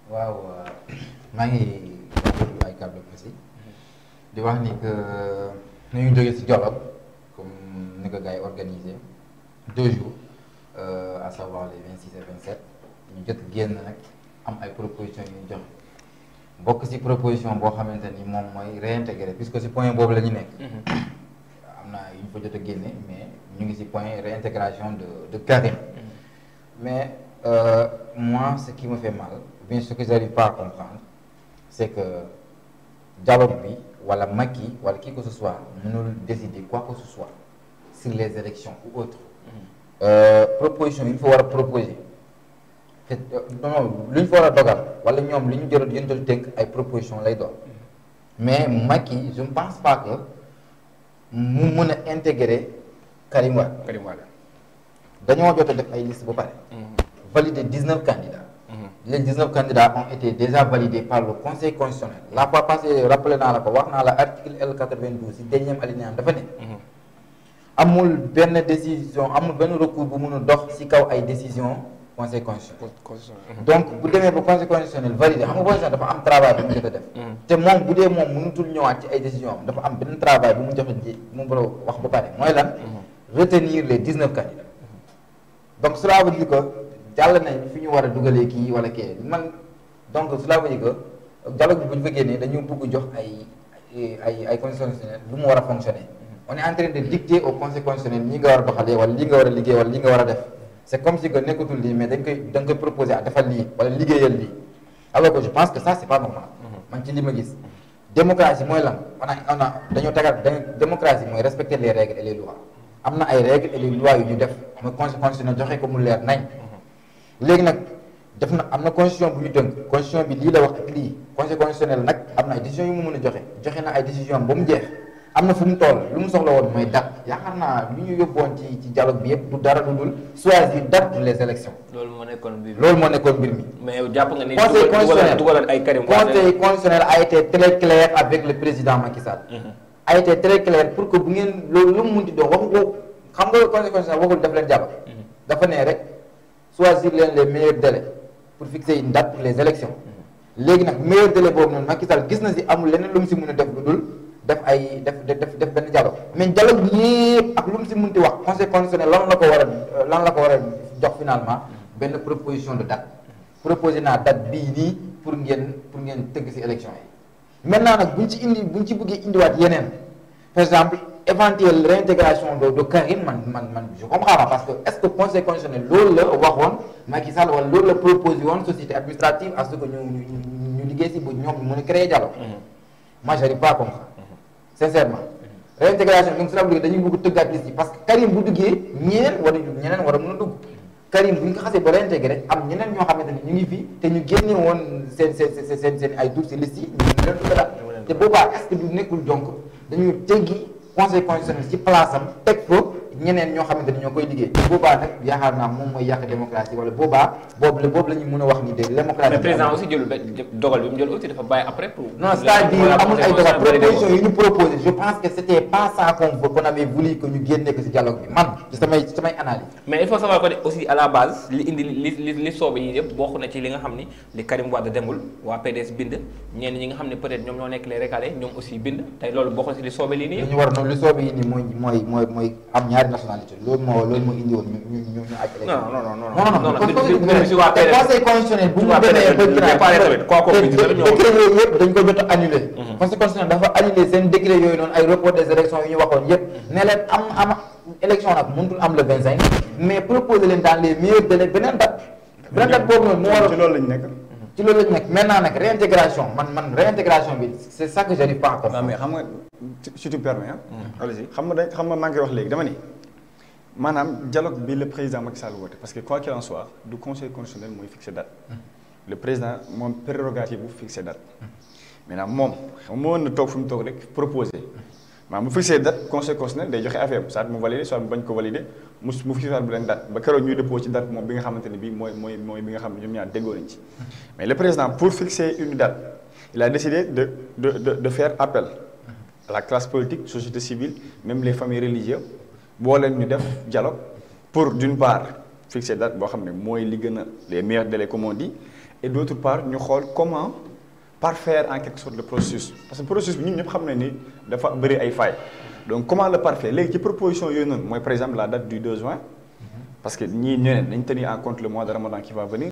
waaw maa ngi rafetlu ay kàddu aussi di wax ni que nu ñu jógee ci dialogue comme ni ko gars yi organisé deux jours euh, à savoir les 26 et 27 ñu jot génn nag am ay propositions yu ñu joxe bokk ci proposition boo xamante ni moom mooy réintégrer puisque ci point boobu la ñu nekk. am na yu ñu fa jot a génne mais ñu ngi ci point réintégration de de Karim. mais euh, moi ce qui me fait mal bien ce que j'arrive pas à comprendre c'est que dialogue bi wala Macky wala qui que ce soit mënul décider quoi que ce soit sur les élections ou autres euh, proposition yi ñu fa war a proposer te non lu ñu fa war a dogal wala ñoom li ñu jël yéen jël tënk ay proposition lay doon mais Macky je ne pense pas que mu mën a intégrer Karim Wade Karim Wade. dañoo jot a def ay liste ba pare valider 19 candidats les 19 candidats ont été déjà validés par le conseil constitutionnel la fois passée rappelé naa la ko wax naa la article L 92 si dernième alinéa dafa ne amul benn décision amul benn recours bu mun a dox si kaw ay décision conseil constitutionnel donc bu demee ba conseil constitutionnel validé xam nga constitution dafa am travail bu mu jot a def te moom bu dee moom mënutul ñëwaat ci ay décision am dafa am benn travail bu mu joxe ji mu war a wax ba pare mooy lan retenir les 19 candidats donc cela veut dire que jàll nañ fi ñu war a dugalee kii wala kii man donc cela veut dire que dialogue bi bu ñu fa génnee dañu bëgg jox ay ay ay conseil constitutionnel lu mu war a fonctionner on est en train de dicter au conseil constitutionnel ñi nga war a doxalee wala li nga war a liggéey wala li nga war a def c'est comme si que nekkatul lii mais dañ koy dañ koy proposer à defal lii wala liggéeyal lii alors que je pense que ça c'est pas normal man ci li ma gis démocratie mooy lan on a on a dañoo tegal démocratie mooy respecter les règles et les lois am na ay règles et les lois yu ñu def mooy conseil constitutionnel joxe ko mu leer nañ léegi nag def na am na constitution bu ñu tënk constitution bi lii la wax ak lii conseil constitutionnel nag am na ay décisions yu mu mën a joxe joxe na ay décisions ba mu jeex am na fu mu toll lu mu soxla woon mooy date yaakaar naa lu ñu yóbboon ci ci dialogue bi yëpp du dara lu dul choisir date pour les élections loolu moo nekkoon mbir mi loolu moo nekkoon mbir mi. mais yow jàpp nga ni. conseil constitutionnel dugaloon ay Karim Wade conseil constitutionnel a été très clair avec le président Macky Sall. a été très clair pour que bu ngeen loolu lu mu munti doon waxu ko xam nga conseil constitutionnel waxul daf leen jàpp. dafa ne rek choisir leen les meilleurs délais pour fixer une date pour les élections léegi nag meilleur délai boobu noonu Macky Sall gis na si amul leneen lu mu si mën a def lu dul def ay def def def benn dialogue mais dialogue bi yëpp ak lu mu si mënti wax conseil constitutionnel lan la ko war a lan la ko war a jox finalement benn proposition de date proposé naa date bii nii pour ngeen pour ngeen tëgg si élection yi maintenant nag buñ ci indi buñ ci bëggee indiwaat yeneen par exemple éventuelle réintégration de de Karim man man man je comprends pas parce que est-ce que conseil constitutionnel loolu la waxoon Macky Sall wala loolu la proposé woon société administrative à ce que ñu ñu ñu liggéey si bu ñoom mën a créer dialogue moi j'arrive pas à comprendre sincèrement réintégration donc cela veut dire dañuy bëgg tëggaat liste yi parce que Karim bu duggee ñeneen war a ñeneen war a mën a dugg Karim bu ñu ko xasee ba réintégré am ñeneen ñoo xamante ni ñu ngi fi te ñu génne woon seen seen seen seen seen ay doute si liste yi ñu ngi leen duggalaat te boobaa est-ce que du nekkul donc dañuy teggi conseil constitutionnel ci place am teg ko ñeneen ñoo xamante ni ñoo koy liggéey te boobaa nag yaakaar naa moom mooy yàq démocratie wala boobaa boobu la boobu la ñu mën a wax ni de démocratie mais président aussi jëlul benn dogal bi mu jël aussi dafa bàyyi après pour. non c'est-à-dire amul ay dogal proposition yi ñu proposé je pense que c'était pas ça qu'on veut qu'on avait voulu que ñu génne ko ci dialogue bi man ci samay samay analyse mais il faut savoir que aussi à la base li indi li li li soobe yi yëpp bokk na ci li nga xam ni li Karim Wade demul waa PDS bind ñenn ñi nga xam ne peut-être ñoom ñoo nekk les recalés ñoom aussi bind tey loolu bokk na ci li soobe lii nii li ñu war noonu li soobe yi nii mooy mooy mooy mooy am ñaari nationalité loolu moo loolu moo indi woon ñu ñu ñu ñu aj élection non non non non non non non si waa te PDS conseil constitutionnel bu mu waa demee PDS ba préparé tamit quoi qu'on puisse dire te ñoo- décret yooyu yëpp dañ ko jot a annulé conseil constitutionnel dafa annulé seen décret yooyu noonu ay report des élections yu ñu waxoon yëpp ne leen am am élection nag mënutul am le 25 mais proposer leen dans les meilleurs délais beneen date beneen date boobu noonu mu war a ci loolu lañ nekk. ci loolu lañ nekk maintenant nag réintégration man man réintégration bi c'est ça que j'arrive pas à waaw comprendre mais xam nga si- si tu permets ah. allez-y xam nga dañ xam nga maa ngi koy wax léegi dama ni maanaam dialogue bi le président Macky Sall woote parce que quoi qu'il en soit du conseil constitutionnel mooy fixer date. le président moom prérogative bu fixer date. maintenant moom xam nga moo mën na toog fi mu toog rek proposer maanaam bu fixer date conseil constitutionnel day joxe affaire bi soit mu valider soit mu bañ ko valider mu mu fixer bu leen date ba keroog ñuy dépôt ci date moom bi nga xamante ne bii mooy mooy mooy bi nga xam ne ñoom ñaar déggoo nañ ci. mais le président pour fixer une date il a décidé de de de de faire appel à la classe politique société civile même les familles religieuses boo leen ñu def dialogue pour d'une part fixer date boo xam ne mooy li gën a les meilleurs délais comme on dit et d'autre part ñu xool comment parfaire en quelque sorte le processus parce que processus bi ñun ñëpp xam nañ ni dafa bëri ay failles donc comment le parfaire léegi ci proposition yooyu noonu mooy par exemple la date du 2 juin parce que ñii ñu ne dañ tenir en compte le mois de Ramadan qui va venir